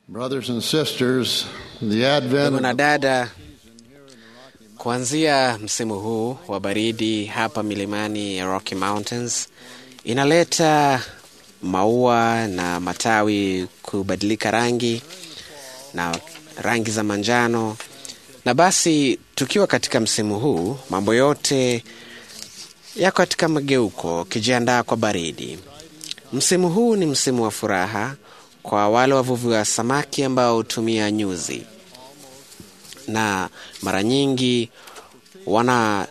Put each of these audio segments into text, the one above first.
Brothers and sisters, the advent Ndugu na of dada, kuanzia msimu huu wa baridi hapa milimani ya Rocky Mountains inaleta maua na matawi kubadilika rangi na rangi za manjano, na basi tukiwa katika msimu huu, mambo yote yako katika mageuko, ukijiandaa kwa baridi. Msimu huu ni msimu wa furaha kwa wale wavuvi wa samaki ambao hutumia nyuzi na mara nyingi wana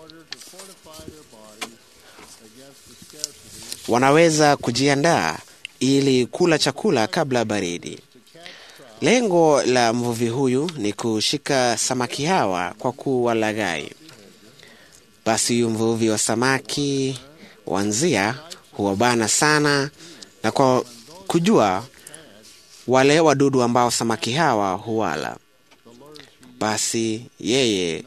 wanaweza kujiandaa ili kula chakula kabla ya baridi. Lengo la mvuvi huyu ni kushika samaki hawa kwa kuwalaghai. Basi huyu mvuvi wa samaki wa nzia huwabana sana na kwa kujua wale wadudu ambao samaki hawa huwala. Basi yeye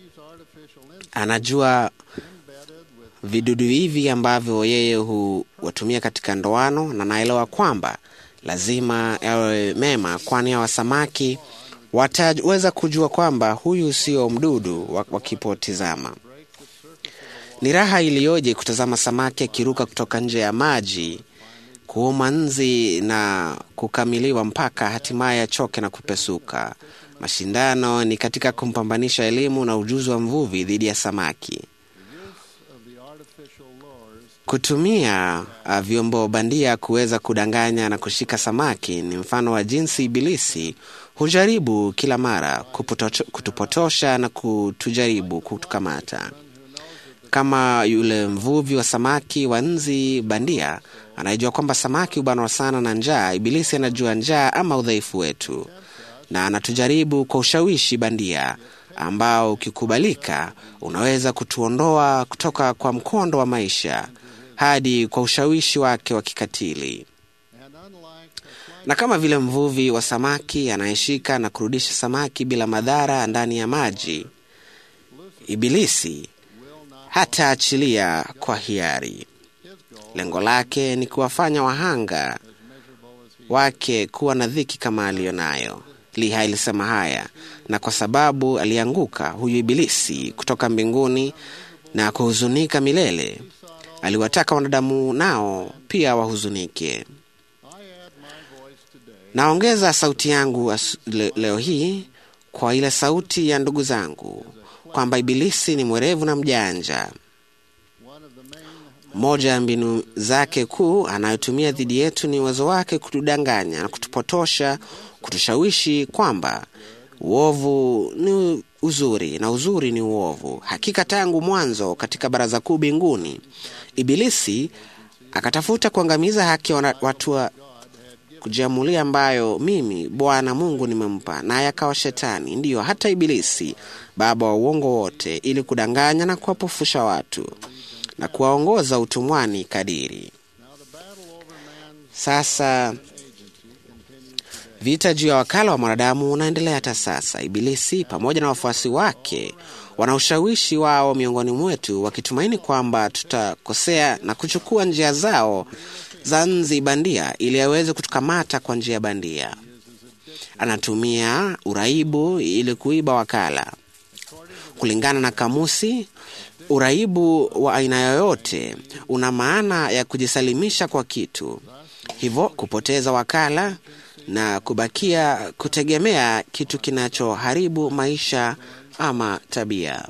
anajua vidudu hivi ambavyo yeye huwatumia katika ndoano, na naelewa kwamba lazima yawe mema, kwani hawa samaki wataweza kujua kwamba huyu sio mdudu wa- wakipotizama. Ni raha iliyoje kutazama samaki akiruka kutoka nje ya maji kuuma nzi na kukamiliwa mpaka hatimaye achoke na kupesuka. Mashindano ni katika kumpambanisha elimu na ujuzi wa mvuvi dhidi ya samaki. Kutumia uh, vyombo bandia kuweza kudanganya na kushika samaki ni mfano wa jinsi Ibilisi hujaribu kila mara kuputocho- kutupotosha na kutujaribu kutukamata kama yule mvuvi wa samaki wa nzi bandia anayejua kwamba samaki hubanwa sana na njaa. Ibilisi anajua njaa ama udhaifu wetu, na anatujaribu kwa ushawishi bandia ambao ukikubalika unaweza kutuondoa kutoka kwa mkondo wa maisha hadi kwa ushawishi wake wa kikatili. Na kama vile mvuvi wa samaki anayeshika na kurudisha samaki bila madhara ndani ya maji, Ibilisi hataachilia kwa hiari. Lengo lake ni kuwafanya wahanga wake kuwa na dhiki kama aliyo nayo. Liha ilisema haya, na kwa sababu alianguka huyu Ibilisi kutoka mbinguni na kuhuzunika milele, aliwataka wanadamu nao pia wahuzunike. Naongeza sauti yangu as- le, leo hii kwa ile sauti ya ndugu zangu kwamba Ibilisi ni mwerevu na mjanja. Moja ya mbinu zake kuu anayotumia dhidi yetu ni uwezo wake kutudanganya na kutupotosha, kutushawishi kwamba uovu ni uzuri na uzuri ni uovu. Hakika tangu mwanzo katika baraza kuu mbinguni, Ibilisi akatafuta kuangamiza haki ya wana- watu wa kujiamulia ambayo mimi Bwana Mungu nimempa, naye akawa Shetani, ndiyo hata Ibilisi, baba wa uongo wote, ili kudanganya na kuwapofusha watu na kuwaongoza utumwani kadiri. Sasa vita juu ya wakala wa mwanadamu unaendelea hata sasa. Ibilisi pamoja na wafuasi wake wana ushawishi wao miongoni mwetu, wakitumaini kwamba tutakosea na kuchukua njia zao za nzi bandia ili aweze kutukamata kwa njia bandia. Anatumia uraibu ili kuiba wakala. Kulingana na kamusi, uraibu wa aina yoyote una maana ya kujisalimisha kwa kitu, hivyo kupoteza wakala na kubakia kutegemea kitu kinachoharibu maisha ama tabia.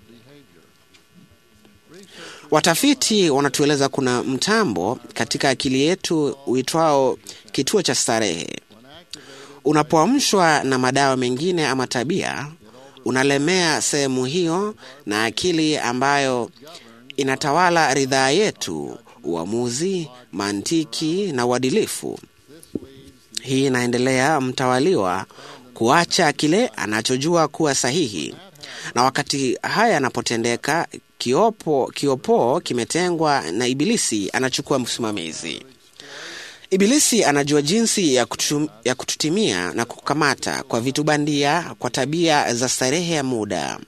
Watafiti wanatueleza kuna mtambo katika akili yetu uitwao kituo cha starehe. Unapoamshwa na madawa mengine ama tabia, unalemea sehemu hiyo na akili ambayo inatawala ridhaa yetu, uamuzi, mantiki na uadilifu. Hii inaendelea mtawaliwa kuacha kile anachojua kuwa sahihi, na wakati haya yanapotendeka, kiopo kiopoo kimetengwa na Ibilisi anachukua msimamizi. Ibilisi anajua jinsi ya, kutu, ya kututimia na kukamata kwa vitu bandia, kwa tabia za starehe ya muda.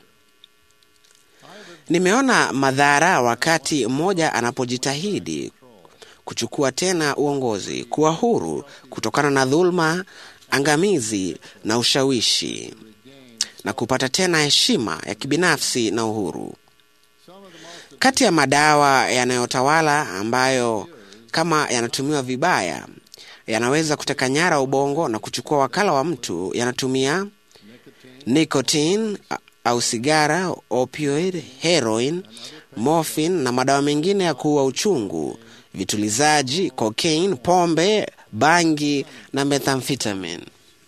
Nimeona madhara wakati mmoja anapojitahidi kuchukua tena uongozi, kuwa huru kutokana na dhuluma angamizi na ushawishi na kupata tena heshima ya kibinafsi na uhuru. Kati ya madawa yanayotawala ambayo kama yanatumiwa vibaya yanaweza kuteka nyara ubongo na kuchukua wakala wa mtu yanatumia nicotine a- au sigara, opioid, heroin, morphine na madawa mengine ya kuua uchungu, vitulizaji, cocaine, pombe, bangi na methamphetamine.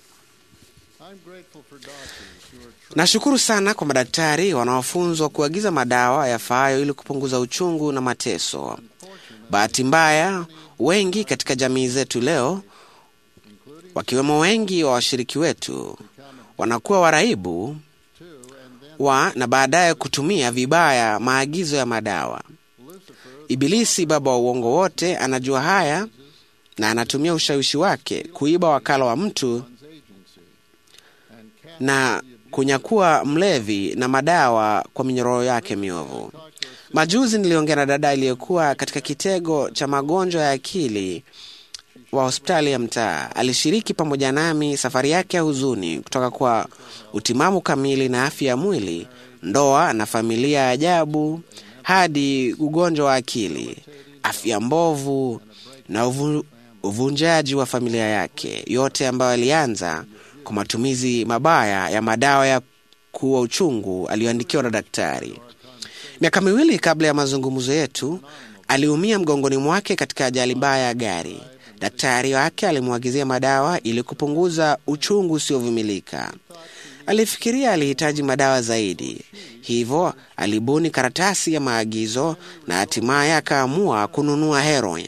I'm grateful for doctors who are Nashukuru sana kwa madaktari wanaofunzwa kuagiza madawa yafaayo ili kupunguza uchungu na mateso. Bahati mbaya, wengi katika jamii zetu leo, wakiwemo wengi wa washiriki wetu, wanakuwa waraibu too, and then wa na baadaye kutumia vibaya maagizo ya madawa. Ibilisi, baba wa uongo wote, anajua haya na anatumia ushawishi wake kuiba wakala wa mtu one's agency and can't na kunyakua mlevi na madawa kwa minyororo yake miovu. Majuzi niliongea na dada aliyekuwa katika kitego cha magonjwa ya akili wa hospitali ya mtaa. Alishiriki pamoja nami safari yake ya huzuni kutoka kwa utimamu kamili na afya ya mwili, ndoa na familia ya ajabu, hadi ugonjwa wa akili, afya mbovu na uvu, uvunjaji wa familia yake, yote ambayo alianza kwa matumizi mabaya ya madawa ya kuua uchungu aliyoandikiwa na daktari. Miaka miwili kabla ya mazungumzo yetu, aliumia mgongoni mwake katika ajali mbaya ya gari. Daktari wake alimwagizia madawa ili kupunguza uchungu usiovumilika. Alifikiria alihitaji madawa zaidi, hivyo alibuni karatasi ya maagizo na hatimaye akaamua kununua heroin.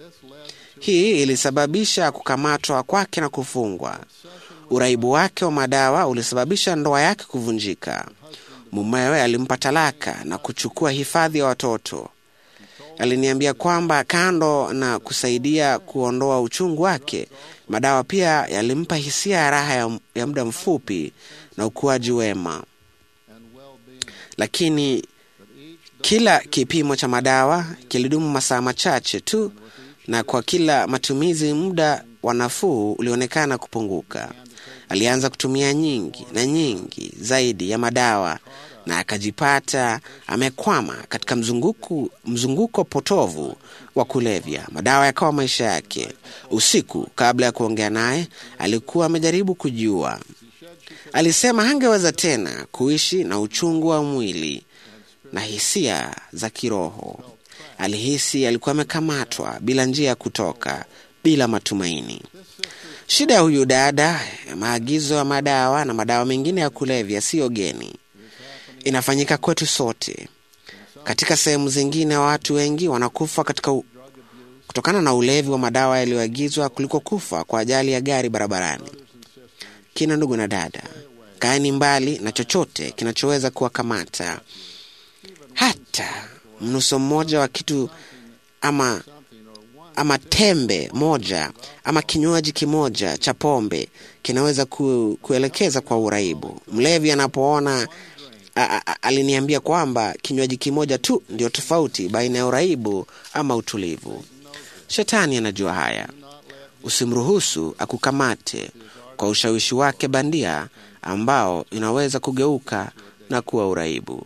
Hii ilisababisha kukamatwa kwake na kufungwa. Uraibu wake wa madawa ulisababisha ndoa yake kuvunjika. Mumewe alimpa talaka na kuchukua hifadhi ya watoto. Aliniambia kwamba kando na kusaidia kuondoa uchungu wake, madawa pia yalimpa hisia ya raha ya, ya muda mfupi na ukuaji wema, and well-being. lakini kila kipimo cha madawa kilidumu masaa machache tu, na kwa kila matumizi muda wa nafuu ulionekana kupunguka. Alianza kutumia nyingi na nyingi zaidi ya madawa na akajipata amekwama katika mzunguko, mzunguko potovu wa kulevya. Madawa yakawa maisha yake. Usiku kabla ya kuongea naye, alikuwa amejaribu kujiua. Alisema hangeweza tena kuishi na uchungu wa mwili na hisia za kiroho. Alihisi alikuwa amekamatwa bila njia ya kutoka, bila matumaini. Shida ya huyu dada, maagizo ya madawa na madawa mengine ya kulevya siyo geni, inafanyika kwetu sote. Katika sehemu zingine, watu wengi wanakufa katika u... kutokana na ulevi wa madawa yaliyoagizwa kuliko kufa kwa ajali ya gari barabarani. Kina ndugu na dada, kaeni mbali na chochote kinachoweza kuwakamata, hata mnuso mmoja wa kitu ama ama tembe moja ama kinywaji kimoja cha pombe kinaweza ku, kuelekeza kwa uraibu. Mlevi anapoona a, a, a, aliniambia kwamba kinywaji kimoja tu ndio tofauti baina ya uraibu ama utulivu. Shetani anajua haya. Usimruhusu akukamate kwa ushawishi wake bandia ambao inaweza kugeuka na kuwa uraibu.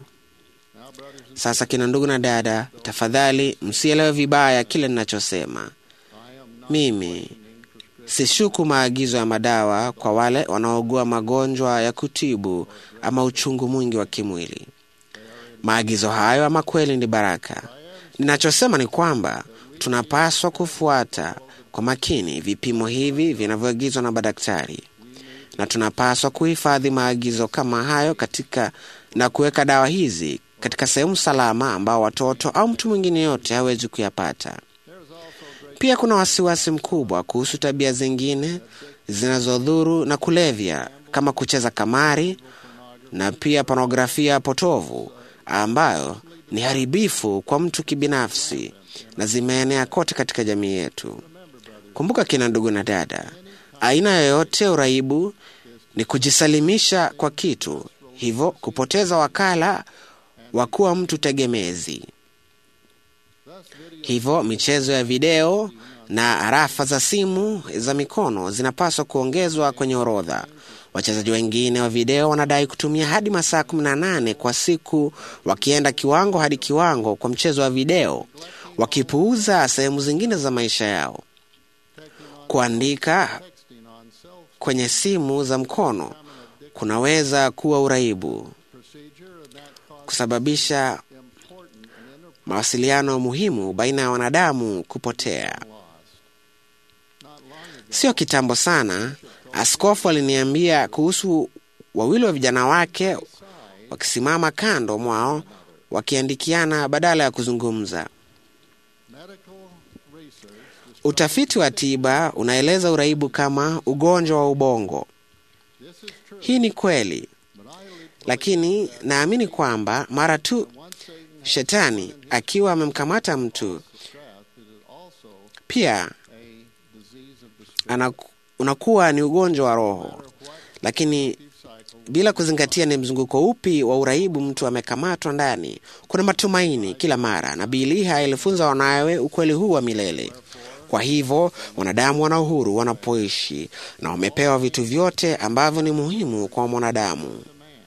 Sasa kina ndugu na dada, tafadhali msielewe vibaya kile ninachosema. Mimi sishuku maagizo ya madawa kwa wale wanaougua magonjwa ya kutibu ama uchungu mwingi wa kimwili. Maagizo hayo ama kweli ni baraka. Ninachosema ni kwamba tunapaswa kufuata kwa makini vipimo hivi vinavyoagizwa na madaktari, na tunapaswa kuhifadhi maagizo kama hayo katika na kuweka dawa hizi katika sehemu salama ambao watoto au mtu mwingine yote hawezi kuyapata. Pia kuna wasiwasi mkubwa kuhusu tabia zingine zinazodhuru na kulevya kama kucheza kamari na pia pornografia potovu ambayo ni haribifu kwa mtu kibinafsi na zimeenea kote katika jamii yetu. Kumbuka kina ndugu na dada, aina yoyote ya uraibu ni kujisalimisha kwa kitu, hivyo kupoteza wakala wa kuwa mtu tegemezi. Hivyo michezo ya video na arafa za simu za mikono zinapaswa kuongezwa kwenye orodha. Wachezaji wengine wa video wanadai kutumia hadi masaa 18 kwa siku, wakienda kiwango hadi kiwango kwa mchezo wa video, wakipuuza sehemu zingine za maisha yao. Kuandika texting on cell kwenye simu za mkono kunaweza kuwa uraibu, procedure, and that causes kusababisha important and inter- mawasiliano muhimu baina ya wanadamu kupotea. lost. Not long ago, Sio kitambo sana, askofu aliniambia kuhusu wawili wa vijana wake wakisimama kando mwao wakiandikiana badala ya kuzungumza. medical research describes Utafiti wa tiba unaeleza uraibu kama ugonjwa wa ubongo. this is true, Hii ni kweli, but I believe lakini naamini kwamba mara tu once Satan has shetani akiwa amemkamata mtu, the strap, it is also pia a disease of the spirit. anaku, unakuwa ni ugonjwa wa roho. What Lakini cycle bila kuzingatia ni mzunguko upi wa uraibu mtu amekamatwa ndani, kuna matumaini kila mara. Nabii Liha alifunza wanawe ukweli huu wa milele. Kwa hivyo wanadamu wana uhuru wanapoishi na wamepewa vitu vyote ambavyo ni muhimu kwa mwanadamu,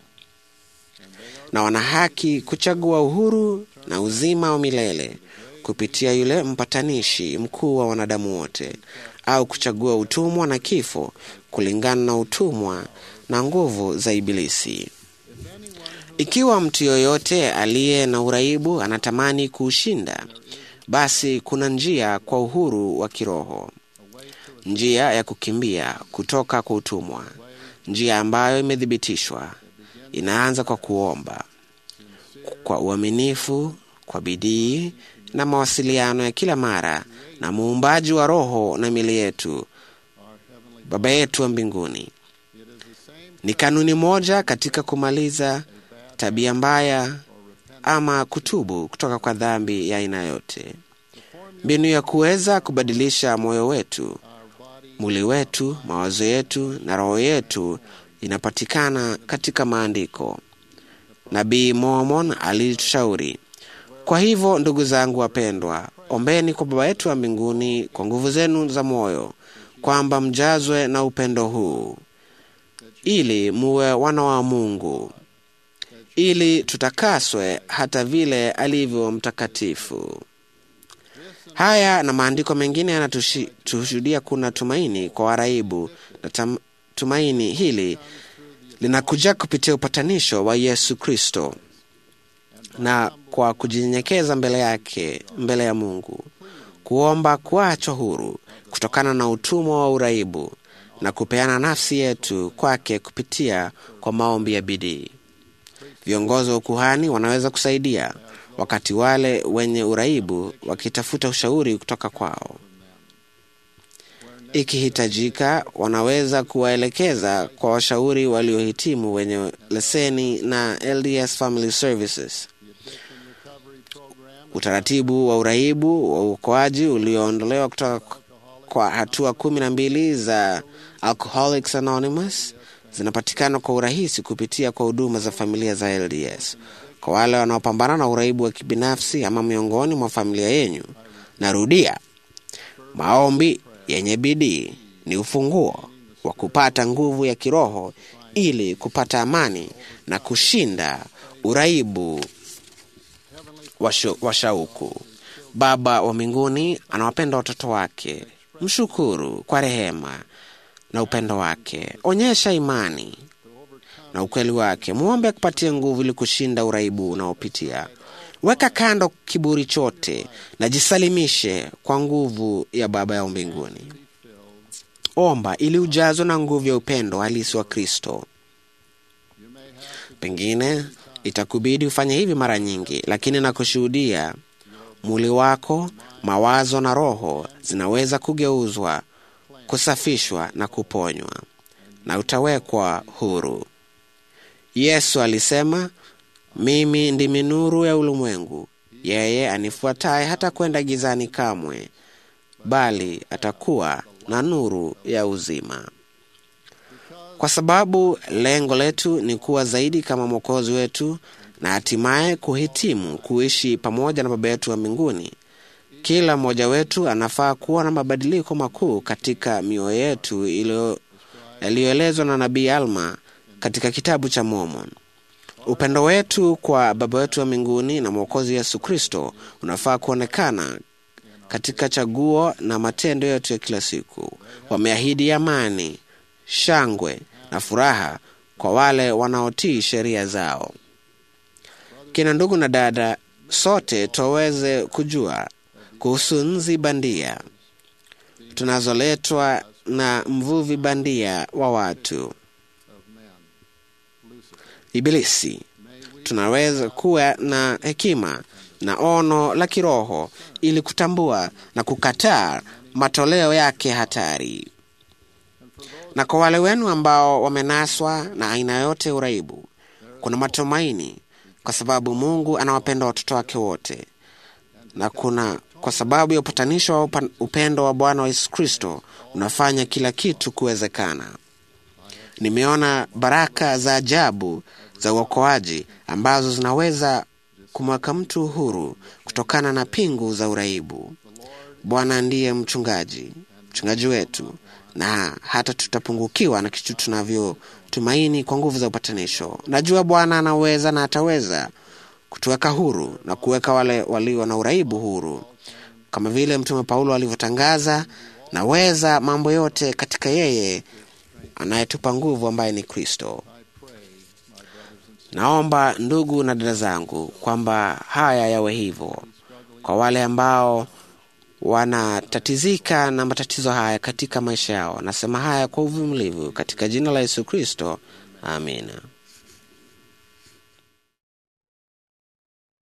na wana haki kuchagua uhuru na uzima wa milele kupitia yule mpatanishi mkuu wa wanadamu wote, au kuchagua utumwa na kifo kulingana na utumwa na nguvu za Ibilisi. Ikiwa mtu yoyote aliye na uraibu anatamani kuushinda, basi kuna njia kwa uhuru wa kiroho, njia ya kukimbia kutoka kwa utumwa, njia ambayo imethibitishwa. Inaanza kwa kuomba kwa uaminifu, kwa bidii na mawasiliano ya kila mara na muumbaji wa roho na mili yetu, Baba yetu wa mbinguni. it is the same Ni kanuni moja katika kumaliza tabia mbaya ama kutubu kutoka kwa dhambi ya aina yote. Mbinu ya kuweza kubadilisha moyo wetu, our body mwili wetu, mawazo yetu na roho yetu inapatikana katika maandiko. Nabii Mormon alitushauri. Kwa hivyo, ndugu zangu wapendwa, ombeni kwa Baba yetu wa mbinguni kwa nguvu zenu za moyo, kwamba mjazwe na upendo huu, ili muwe wana wa Mungu, ili tutakaswe hata vile alivyo mtakatifu. Haya na maandiko mengine yanatushuhudia kuna tumaini kwa waraibu, na tam, tumaini hili linakuja kupitia upatanisho wa Yesu Kristo na kwa kujinyenyekeza mbele yake, mbele ya Mungu, kuomba kuachwa huru kutokana na utumwa wa uraibu na kupeana nafsi yetu kwake kupitia kwa maombi ya bidii. Viongozi wa ukuhani wanaweza kusaidia wakati wale wenye uraibu wakitafuta ushauri kutoka kwao. Ikihitajika, wanaweza kuwaelekeza kwa washauri waliohitimu wenye leseni na LDS Family Services. recovery program Utaratibu wa uraibu wa uokoaji ulioondolewa kutoka kwa hatua kumi na mbili za Alcoholics Anonymous zinapatikana kwa urahisi kupitia kwa huduma za familia za LDS. Kwa wale wanaopambana na uraibu wa kibinafsi ama miongoni mwa familia yenyu, narudia, maombi yenye bidii ni ufunguo wa kupata nguvu ya kiroho ili kupata amani na kushinda uraibu wa shu- wa shauku. Baba wa mbinguni anawapenda watoto wake. Mshukuru kwa rehema na upendo wake. Onyesha imani na ukweli wake. Mwombe akupatie nguvu ili kushinda uraibu unaopitia. Weka kando kiburi chote na jisalimishe kwa nguvu ya Baba ya mbinguni. Omba ili ujazwe na nguvu ya upendo halisi wa Kristo. Pengine itakubidi ufanye hivi mara nyingi, lakini nakushuhudia, mwili wako, mawazo na roho zinaweza kugeuzwa, kusafishwa na kuponywa, na utawekwa huru. Yesu alisema, mimi ndimi nuru ya ulimwengu, yeye anifuataye hata kwenda gizani kamwe, bali atakuwa na nuru ya uzima. Kwa sababu lengo letu ni kuwa zaidi kama Mwokozi wetu na hatimaye kuhitimu kuishi pamoja na Baba yetu wa mbinguni, Kila mmoja wetu anafaa kuwa na mabadiliko makuu katika mioyo yetu iliyo- yaliyoelezwa na nabii Alma katika kitabu cha Mormon. Upendo wetu kwa Baba wetu wa mbinguni na Mwokozi Yesu Kristo unafaa kuonekana katika chaguo na matendo yetu ya kila siku. Wameahidi amani, shangwe na furaha kwa wale wanaotii sheria zao. Kina ndugu na dada, sote tuweze kujua kuhusu nzi bandia tunazoletwa na mvuvi bandia wa watu, Ibilisi. Tunaweza kuwa na hekima na ono la kiroho ili kutambua na kukataa matoleo yake hatari. Na kwa wale wenu ambao wamenaswa na aina yote ya uraibu, kuna matumaini, kwa sababu Mungu anawapenda watoto wake wote, na kuna kwa sababu ya upatanisho wa upa- upendo wa Bwana wa Yesu Kristo unafanya kila kitu kuwezekana. Nimeona baraka za ajabu za uokoaji ambazo zinaweza kumweka mtu huru kutokana na pingu za uraibu. Bwana ndiye mchungaji, mchungaji wetu, na hata tutapungukiwa na kitu tunavyotumaini kwa nguvu za upatanisho. Najua Bwana anaweza na ataweza kutuweka huru na kuweka wale walio na uraibu huru, kama vile Mtume Paulo alivyotangaza, naweza mambo yote katika yeye anayetupa nguvu, ambaye ni Kristo. Naomba ndugu na dada zangu kwamba haya yawe hivyo kwa wale ambao wanatatizika na matatizo haya katika maisha yao. Nasema haya kwa uvumilivu katika jina la Yesu Kristo, amina.